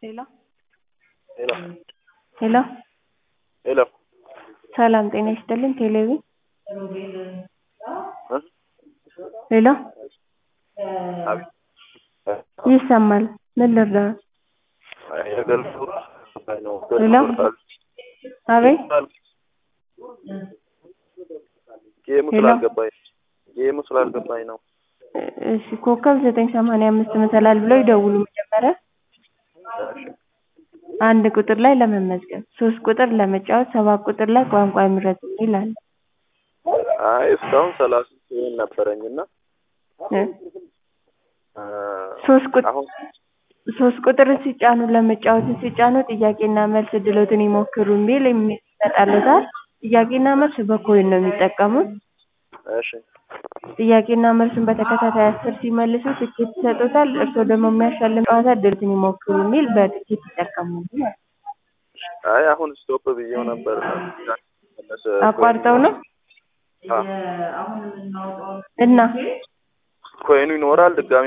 ሄሎ ሄሎ ሄሎ ሄሎ ሰላም ጤና ይስጥልኝ ቴሌቪዥን እ ሄሎ አቤት ይሰማል ምን ልርዳዎት የገልጹ ነው ሄሎ አቤት ጌሙ ሄሎ ስላልገባኝ ጌሙ ስላልገባኝ ነው እሺ ኮከብ ዘጠኝ ሰማንያ አምስት መሰላል ብለው ይደውሉ መጀመሪያ እሺ አንድ ቁጥር ላይ ለመመዝገብ ሶስት ቁጥር ለመጫወት ሰባት ቁጥር ላይ ቋንቋ ይምረጡ የሚል አለ አይ እስካሁን ሰላሳ ሲሆን ነበረኝ እና እ እ ሶስት ቁጥር አሁን ሶስት ቁጥርን ሲጫኑ ለመጫወት ሲጫኑ ጥያቄና መልስ እድሎትን ይሞክሩ የሚል ይመጣልዎታል ጥያቄና መልስ በኮይን ነው የሚጠቀሙት እሺ ጥያቄና መልሱን በተከታታይ አስር ሲመልሱ ትኬት ይሰጥዎታል እርስዎ ደግሞ የሚያሸልም ጨዋታ እድሎትን ይሞክሩ የሚል በትኬት ይጠቀማሉ ማለት ነው አይ አሁን ስቶፕ ብዬው ነበር መለስ አቋርጠው ነው አ እና ኮይኑ ይኖራል ድጋሚ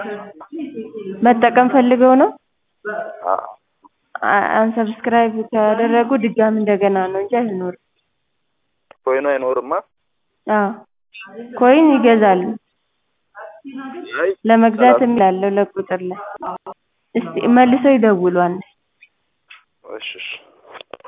መጠቀም ፈልገው ነው አ አ- አንሰብስክራይብ ካደረጉ ድጋሚ እንደገና ነው እንጂ አይኖርም ኮይኑ አይኖርማ አዎ ኮይን ይገዛሉ አይ ለመግዛት የሚላለው ለቁጥር ላይ እስቲ መልሰው ይደውሉ አንዴ እሺ እሺ